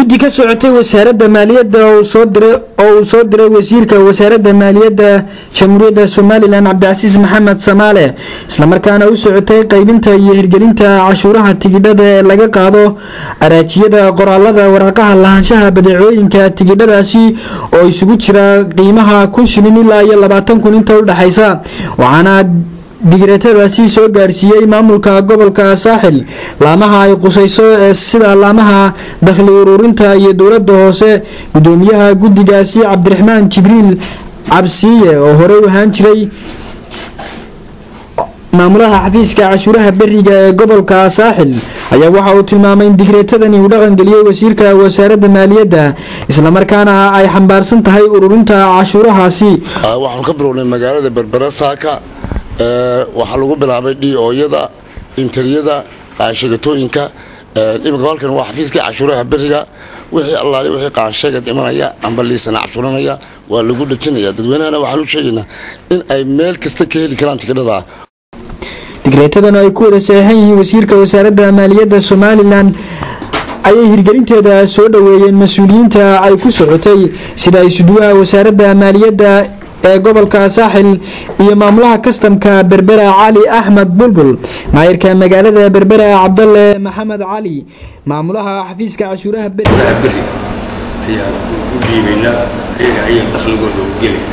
guddi ka socotay wasaaradda maaliyadda oo uu soo diray wasiirka wasaaradda maaliyadda jamhuuriyadda somalilan cabdicasiis maxamed samaale islamarkaana u socotay qaybinta iyo hirgelinta cashuuraha tigidhada ee laga qaado araajiyada qoraalada waraaqaha lahaanshaha badeecooyinka tigidhadaasi oo isugu jira qiimaha kun shilin ilaa iyo labaatan kun inta u dhexaysa waxaana digreetadaasi soo gaarsiiyey maamulka gobolka saaxil laamaha ay qusayso ee sida laamaha dakhli ururinta iyo dowladda hoose gudoomiyaha guddigaasi cabdiraxmaan jibriil cabsiiye oo horey u ahaan jiray maamulaha xafiiska cashuuraha beriga ee gobolka saaxil ayaa waxa uu tilmaamay in digreetadani uu dhaqangeliyey wasiirka wasaaradda maaliyadda islamarkaana ay xambaarsan tahay ururinta cashuurahaasi waxaan ka bilownay magaalada berbera saaka waxaa lagu bilaabay dhioyada interiyada qaansheegatooyinka iminka halkan waa xafiiskii cashuuraha beriga wixii allaali wixii qaansheegad imanaya amba liisana cashuuranaya waa lagu dhejinaya dadweynahana waxaan u sheegaynaa in ay meel kasta ka heli karaan tigidhada digreetadan ay ku wada saxeixan yihiin wasiirka wasaaradda maaliyadda somalilan ayay hirgelinteeda soo dhoweeyeen mas-uuliyiinta ay ku socotay sida isuduwaha wasaaradda maaliyadda ee gobolka saaxil iyo maamulaha kastamka berbera cali axmed bulbul maayirka magaalada berbera cabdalle maxamed cali maamulaha xafiiska cashuuraha beri ayaan u dhiibaynaa ayaga ayay dakhligooda u gelaya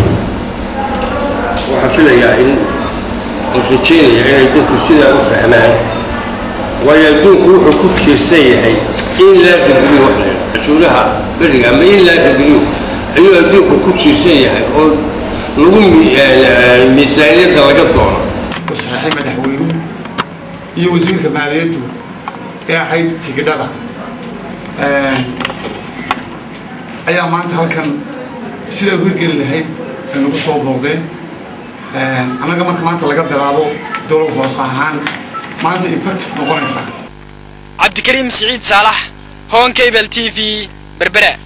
waxaan filayaa in aan rajeynaya inay dadku sidaa u fahmaan waayo adduunku wuxuu ku tiirsan yahay in laa rageliyo wax la cashuuraha beriga ama in laa rageliyo ayuu adduunku ku tiirsan yahay oo lagu miisaaniyadda laga doono wasraxay madaxweynuhu iyo wasiirka maaliyaddu ee ahayd tigidhada ayaa maanta halkan sidaa u hirgeli lahayd ay nagu soo booqdeen annaga marka maanta laga bilaabo dowlad hoos ahaan maanta effective noqonaysaa cabdikariim siciid saalax honkabel t v berbera